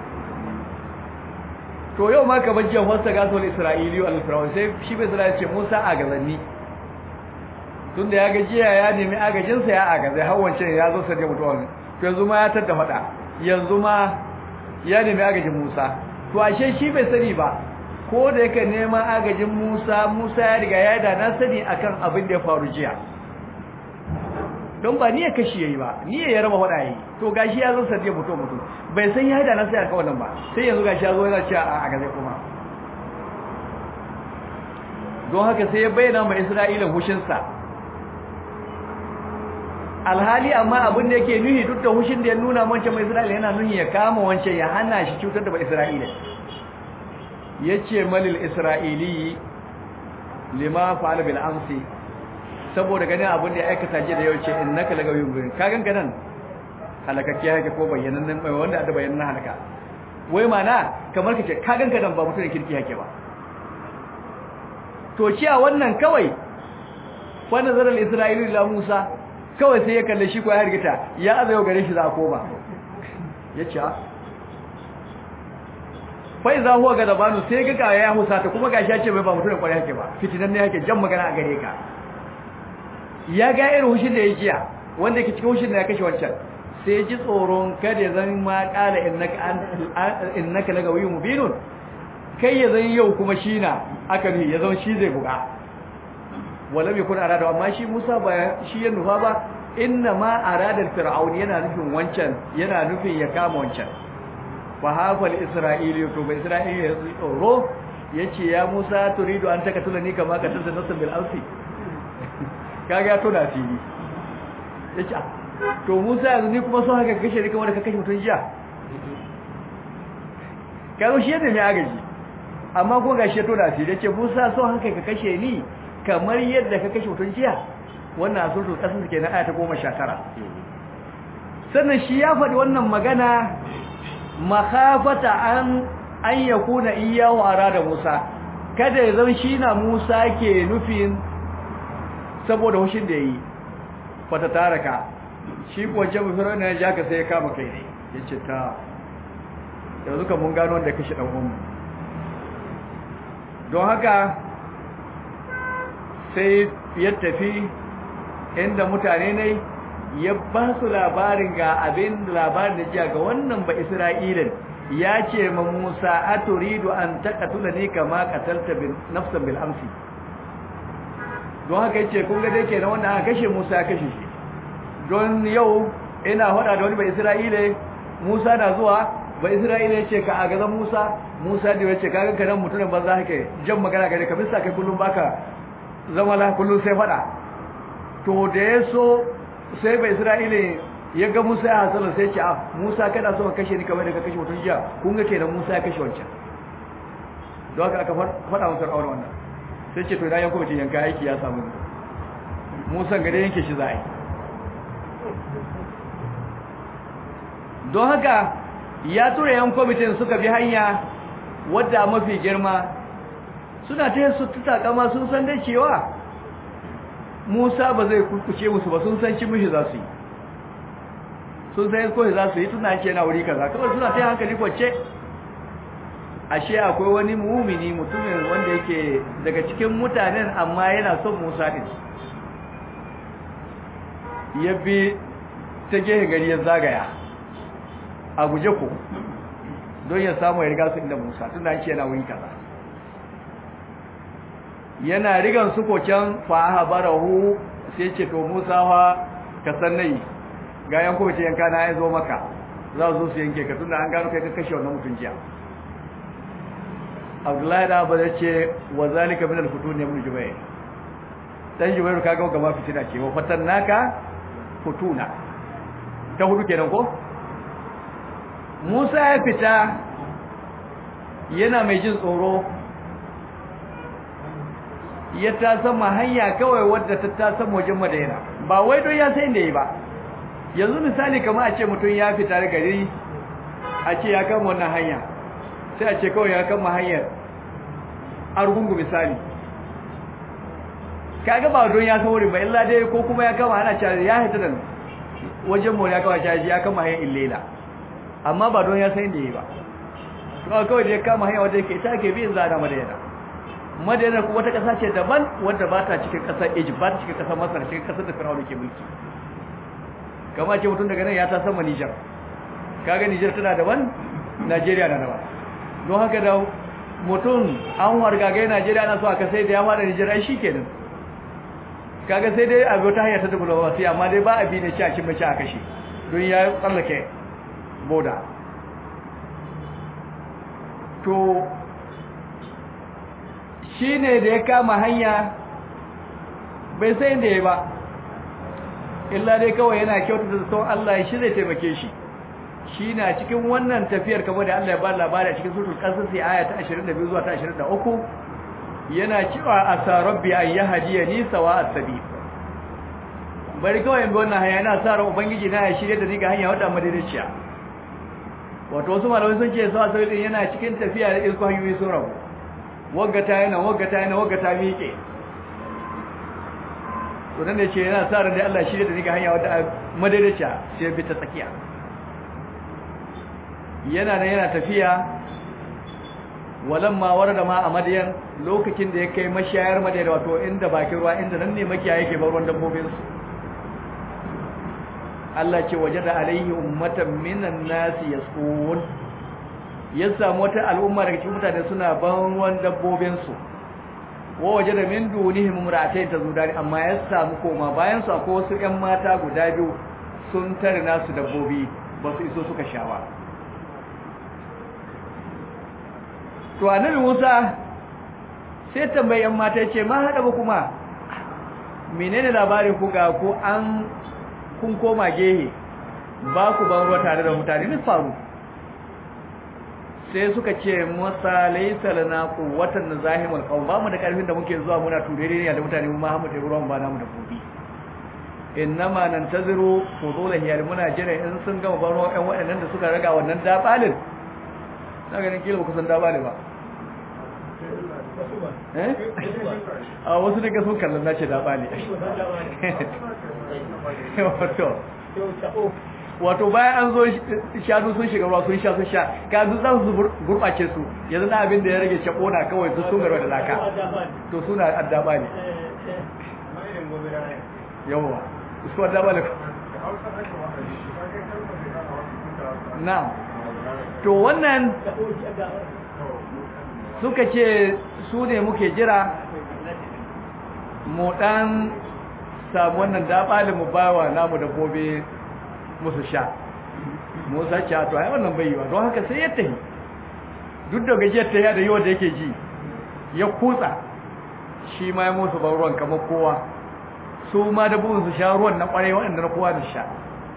to yau ma ka bajje wasa ga so isra'ili al fir'auna sai shi bai isra'ili ce Musa a gazanni tunda ya gajiya ya nemi agajinsa ya agaze har wancan ya zo sai mutuwa to yanzu ma ya tadda fada yanzu ma ya nemi agajin Musa to ashe shi bai sani ba ko da yake neman agajin Musa Musa ya riga ya da na sani akan abin da ya faru jiya don ba niyya kashi yayi ba niyya ya raba fada yayi to gashi ya zo sai mutuwa mutu bai san ya da na sai aka wannan ba sai yanzu gashi ya zo yana cewa a agaze kuma don haka sai ya bayyana ma Isra'ila hushinsa alhali amma abin da yake nuhi duk da hushin da ya nuna wancan mai Isra'ila yana nuhi ya kama wancan ya hana shi cutar da ba Isra'ila yace malil isra'ili lima fa'ala bil amsi saboda ganin abin da ya aikata jiya da yau ce innaka lagawiyyun gurin ka ganka nan halakakkiya yake ko bayyanannen mai wanda da bayyanannen halaka wai mana kamar kace ka ganka nan ba mutum kirki yake ba to ciya wannan kawai fa nazar al isra'ili la musa kawai sai ya kalle shi ko ya hargita ya azayo gare shi za a koma yace fai za huwa ga dabanu sai ga ga ya husata kuma gashi ya ce bai ba mutum kwarai yake ba fitinan ne yake jan magana a gare ka ya ga irin hushin da ya jiya wanda yake cikin hushin da ya kashe wancan sai ji tsoron kada zan ma kala innaka innaka lagawiyyun mubinun kai ya zan yau kuma shi na aka ne ya zan shi zai buga wala bai kun arada amma shi Musa ba shi ya nufa ba inna ma arada fir'aun yana nufin wancan yana nufin ya kama wancan fa hafal isra'ili to bai isra'ili ya tsoro yace ya Musa turidu an takatula ni kama ka tanta nasan bil alfi kaga ya tona fili yace to Musa yanzu ni kuma so haka kashe ni kamar da ka kashe mutun jiya kaga shi yadda mai agaji amma ko gashi ya tona fili yace Musa so haka ka kashe ni kamar yadda ka kashe mutun jiya wannan asurtul qasas kenan aya ta 19 sannan shi ya faɗi wannan magana makhafata an an yakuna iyyahu arada Musa kada ya zama shi na Musa ke nufin saboda hushin da yi fata taraka shi ko ce mu firana ya jaka sai ya kama kai ne yace ta yanzu kan mun gano wanda kashi dan uwan don haka sai ya tafi inda mutane ne ya ba su labarin ga abin labarin da jiya ga wannan ba Isra'ilin ya ce ma Musa aturidu an taqatula ni kama qatalta bin nafsan bil amsi don haka yace kun ga dai kenan wanda aka kashe Musa ya kashe shi don yau ina hada da wani ba Isra'ile Musa na zuwa ba Isra'ile yace ka a gazan Musa Musa da yace ka ga kanan mutumin banza hake jan magana gare ka bisa kai kullum baka zama la kullum sai fada to da yaso sai bai isra'ile ya ga musa ya hasala sai ce a musa kana so ka kashe ni kamar da ka kashe mutum jiya kun ga kenan musa ya kashe wancan don haka aka faɗa masa aure wannan sai ce to na yanko mutum yanka aiki ya samu musa gare yanke shi za a yi don haka ya tura yan kwamitin suka bi hanya wadda mafi girma suna ta su tutakama sun san dai cewa Musa ba zai kukuce musu ba sun san ci mishi za su yi sun san ko za su yi tuna ce na wuri kaza kawai suna ta hankali kwacce ashe akwai wani mumini mutumin wanda yake daga cikin mutanen amma yana son Musa din ya bi ta gehe gari ya zagaya a guje ku don ya samu ya riga su inda Musa tuna ce na wuri kaza yana rigan su koken fa barahu sai ce to Musa fa ka san nayi ga yan ko ce yanka na ya zo maka za su su yanke ka tunda an gano kai ka kashe wannan mutun jiya Abdullahi da ba ce wa zalika min al-futun ibn Jubayr dan Jubayr kaga gaba fitina ce wa fatannaka futuna ta hudu kenan ko Musa ya fita yana mai jin tsoro ya ta sama hanya kawai wadda ta ta sama wajen madaina ba wai don ya sai inda yi ba yanzu misali kamar a ce mutum ya fita da gari a ce ya kama wannan hanya sai a ce kawai ya kama hanyar argungu misali kaga ba don ya san wurin ba illa dai ko kuma ya kama ana cewa ya hita da wajen mu ya kama shi ya kama hanyar illela amma ba don ya san inda yi ba kawai kawai da ya kama hanya wadda yake ita ke biyan zada madaina madina kuma wata kasa ce daban wanda ba ta cikin kasar Egypt ba ta cikin kasar Masar cikin kasar da Fir'auna ke mulki kama ce mutum daga nan ya ta sama Niger kaga Niger tana daban Najeriya na daban don haka da mutum an wargagai Najeriya na so aka sai da ya fara Niger ai shikenan kaga sai dai a ta hanyar ta diplomasi amma dai ba a bi ne ci a cin mace a kashe don ya tsallake boda to shi ne da ya kama hanya bai sai da ya ba illa dai kawai yana kyautata da sauran Allah shi zai taimake shi shi na cikin wannan tafiyar kamar da Allah ya ba labari a cikin sutul kasar sai aya ta 22 zuwa ta 23 yana cewa asa rabbi an yahdiya ni sawa as-sabil bari kawai bi wannan hanya yana sa ran ubangiji na ya shirye da ni ga hanya wadda madaidaiciya wato wasu malamai sun ce sawa sai yana cikin tafiya da ilko hanyoyi sun rabu waggata yana waggata yana waggata miƙe to nan da ce yana sa ran da Allah shirye da ni ga hanya wadda madaidaiciya sai bi ta tsakiya yana nan yana tafiya walamma warada ma a madiyan lokacin da ya kai mashayar madiyan wato inda bakin ruwa inda nan ne makiya yake bar ruwan dabbobin su Allah ce wajada alaihi ummatan minan nasi yasqun ya samu wata al'umma daga cikin mutane suna ban ruwan dabbobin su wa wajada min dunihim imra'atayn tazudani amma ya samu koma bayan su akwai wasu ƴan mata guda biyu sun tare nasu dabbobi ba su iso suka sha ba to annabi Musa sai tambayan mata ce ma hada ba kuma menene labarin ku ga ku an kun koma gehe ba ku ban ruwa tare da mutane ne faru sai suka ce masa laysa lana quwwatan nazahimul qawm ba mu da karfin da muke zuwa muna turere ne da mutane mu ma mu da ruwan ba namu da gobi innama nantaziru fudula hiyar muna jira in sun gama ban ruwa ɗan waɗannan da suka raga wannan dabalin na ganin kila ba kusan dabali ba a wasu daga sun kallon na ce dabali wato bayan an zo shanu sun shiga ruwa sun sha sun sha ka zu za su gurɓace su yanzu na abin da ya rage shaɓo na kawai su sun garwa da laka to suna addaba ne yawa su addaba ne na to wannan suka ce su ne muke jira mu dan samu wannan dabalin mu bawa namu da gobe musu sha musa ce to ai wannan bai yi ba don haka sai ya tafi duk da gajiyar ta da yawa da yake ji ya kutsa shi ma ya musu ban ruwan kamar kowa su ma da bugun su sha ruwan na kwarai waɗanda na kowa da sha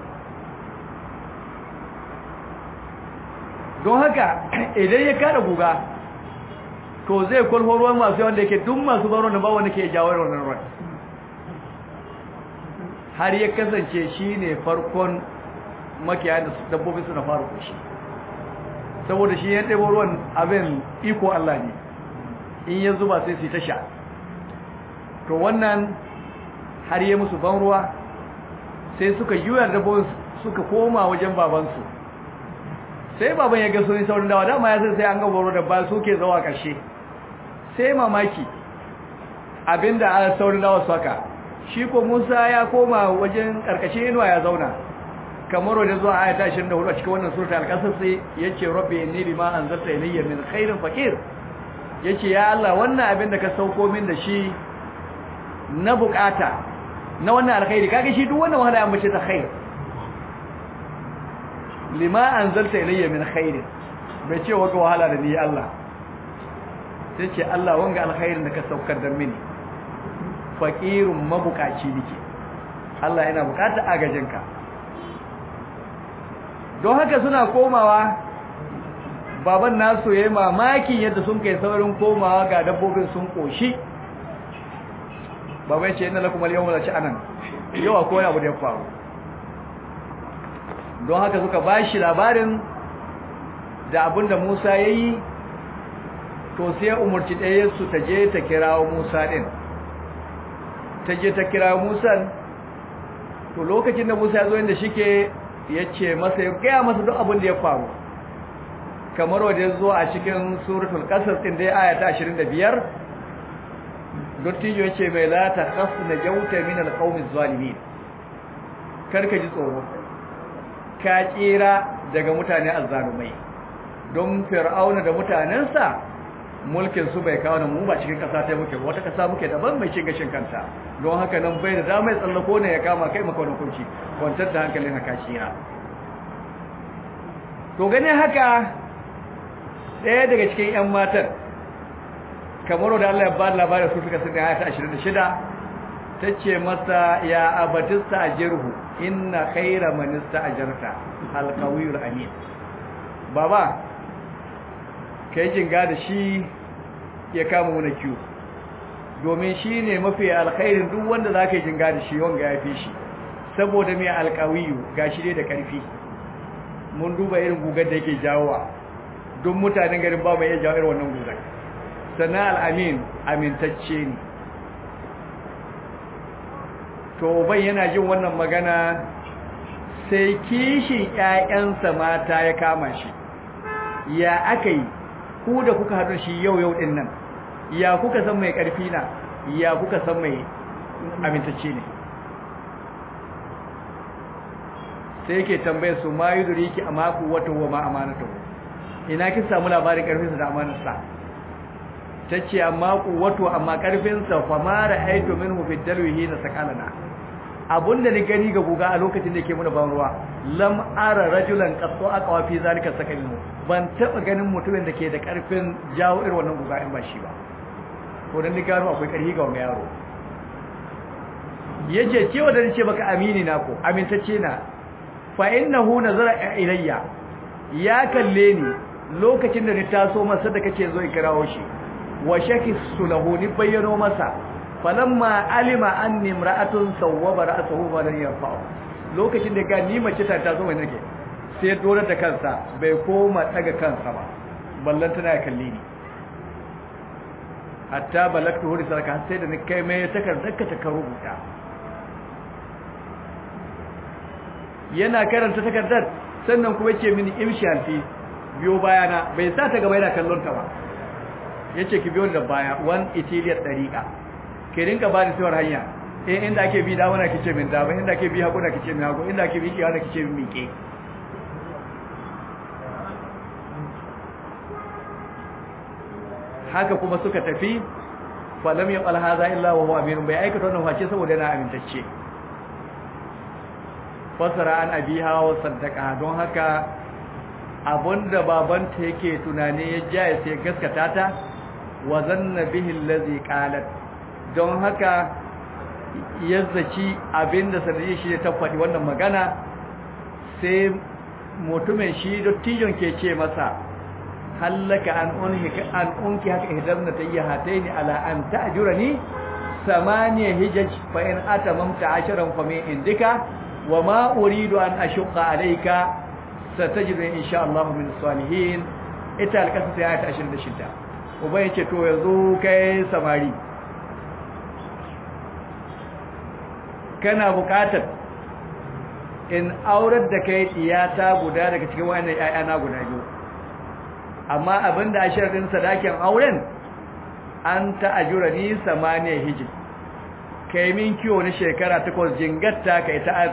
don haka idan ya kada guga to zai kwalho ruwan masu yawan da yake duk masu baro da ba wanda ke jawo wannan ruwan har ya kasance shi ne farkon makiyaya da dabbobi suna fara kushi saboda shi ya ɗebo ruwan abin iko Allah ne in ya zuba sai su ta sha to wannan har yi musu ban ruwa sai suka yiwuwa dabbobin suka koma wajen babansu sai baban ya ga sun saurin dawa dama ya sai an gaba da ba su ke zawa ƙarshe sai mamaki abinda a saurin dawa su haka shi ko musa ya koma wajen ƙarƙashin inuwa ya zauna kamar wajen zuwa ayata 24 a cikin wannan surta alƙasar sai ya ce rabbi inni bima anzalta ilayya min khairin faqir yace ya Allah wannan abin da ka sauko min da shi na bukata na wannan alkhairi kage shi duk wannan wahala ya mace ta khair lima anzalta ilayya min khairin bai ce waga wahala da ni Allah sai ce Allah wanga alkhairin da ka saukar da mini faqirun mabukaci nake Allah yana bukata agajinka don haka suna komawa baban nasu yayi mamaki yadda sun kai saurin komawa ga dabbobin sun koshi baban ce inna lakum al-yawma la sha'anan yau akwai abu da ya faru don haka suka bashi labarin da abinda Musa yayi to sai umurci ɗaya su ta je ta kirawo Musa din ta je ta kirawo Musa to lokacin da Musa ya zo inda shike yace masa ya gaya masa duk abin da ya faru kamar wanda ya zo a cikin suratul qasas din dai aya ta 25 dottijo yace mai la ta khafna jawta min alqawmi zalimin karka ji tsoro ka tsira daga mutane azzalumai don fir'auna da mutanensa mulkin su bai kawo mu ba cikin kasa ta muke wata kasa muke daban mai cin gashin kanta don haka nan bai da damar tsallako ne ya kama kai maka wani kunci kwantar da hankalin haka shira to gane haka ɗaya daga cikin 'yan matan kamar da Allah ya ba labarin su suka sanya ayata 26 ta ce masa ya abatista a jirhu inna khaira manista a jarta alkawiyar amin baba ka yi jinga da shi ya kama wani kiwo domin shi ne mafi alkhairin duk wanda za ka yi jinga da shi wanga ya fi shi saboda mai alkawiyu ga shi dai da ƙarfi mun duba irin gugar da yake jawowa duk mutanen garin ba mai iya jawo irin wannan gugar sannan al'amin amintacce ne to bai yana jin wannan magana sai kishin ‘ya'yansa mata ya kama shi ya aka yi ku da kuka haɗu shi yau yau ɗin nan ya kuka san mai ƙarfi na ya kuka san mai amintacce ne sai yake tambaye su ma yi duriki a maku wata wa ma amanata ina kin samu labarin ƙarfinsa da amanarsa ta ce amma wato amma ƙarfinsa fa ma ra'aitu minhu fi dalwihi na sakalana abunda ni gani ga guga a lokacin da yake muna ban ruwa lam ara rajulan qattu aqwa fi zalika sakalinu ban taba ganin mutumin da ke da ƙarfin jawo irin wannan guga in ba shi ba ko dan ni gano akwai ƙarfi ga wannan yaro yace cewa da nace baka amini na ko amintacce na fa innahu nazara ilayya ya kalle ni lokacin da ni taso masa da kace zo ikirawo shi wa shakisu lahu ni bayyano masa falamma alima anni imra'atun sawwaba ra'sahu wa lam yarfa'u lokacin da ga ni mace ta taso mai nake sai dole da kansa bai koma daga kansa ba ballan tana kalle ni hatta balagtu huri sarka sai da ni kai mai takardar ka ta rubuta yana karanta takardar sannan kuma yake mini imshanti biyo bayana bai sa ta gaba yana kallon ta ba yace ki biyo da baya wan itiliyar dariqa ki rinka ba da tsawar hanya eh inda ake bi da wana kice min da ba inda ake bi hagu na kice min hagu inda ake bi kiyawa kice min miƙe haka kuma suka tafi falam yaqal hadha illa wa huwa amin bai aikata wannan face saboda yana amintacce fasara an abiha wa saddaqa don haka abunda babanta yake tunani ya jaya sai gaskata ta wa zanna bihi allazi qalat don haka yazzaci abinda sanadi shi ta faɗi wannan magana sai mutumin shi dottijon ke ce masa hallaka an unhi an unki haka ihdarna tayyahataini ala an ta'jurani samaniya hijaj fa in atamamta asharan fa min indika wa ma uridu an ashqa alayka satajidu insha Allah min salihin ita alkasa sai ayata 26 uba yace to yanzu kai samari kana bukatar in aurar da kai tiyata guda daga cikin wannan ƴaƴana guda biyu amma abinda a sharadin sadakin auren an ta'ajura ni samaniya hiji kai min kiwo na shekara takwas jingatta kai ta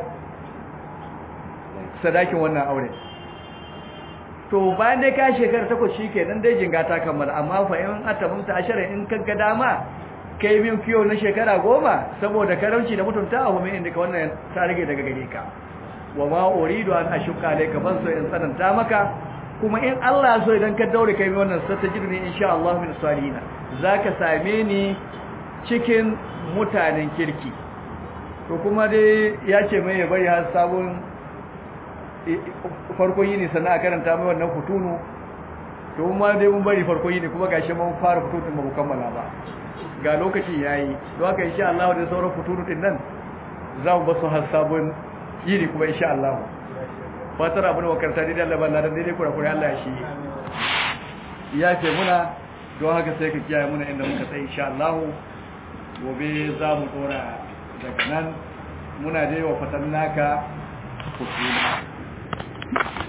sadakin wannan auren to bayan dai ka shekara takwas shikenan dai jingata kammala amma fa in atamunta asharin in kaga dama kai min kiyo na shekara goma saboda karamci da mutunta a mai inda ka wannan ta rage daga gare ka wa ma uridu an ashuka alayka ban so in tsananta maka kuma in Allah so idan ka daure kai wannan satajidni insha Allah min salihina zaka same ni cikin mutanen kirki to kuma dai ya ce mai ya bari har sabon farkon yini sannan a karanta mai wannan futunu to kuma dai mun bari farkon yini kuma gashi mun fara futun ba mu kammala ba ga lokaci yayi don haka insha Allah da sauran futunu din nan za mu basu har sabon yini kuma insha Allah fatar abin makaranta dai da Allah ba dai kura kura Allah ya shi ya ce muna don haka sai ka kiyaye muna inda muka tsaye insha Allah gobe za mu dora daga nan muna dai wa fatan naka futuna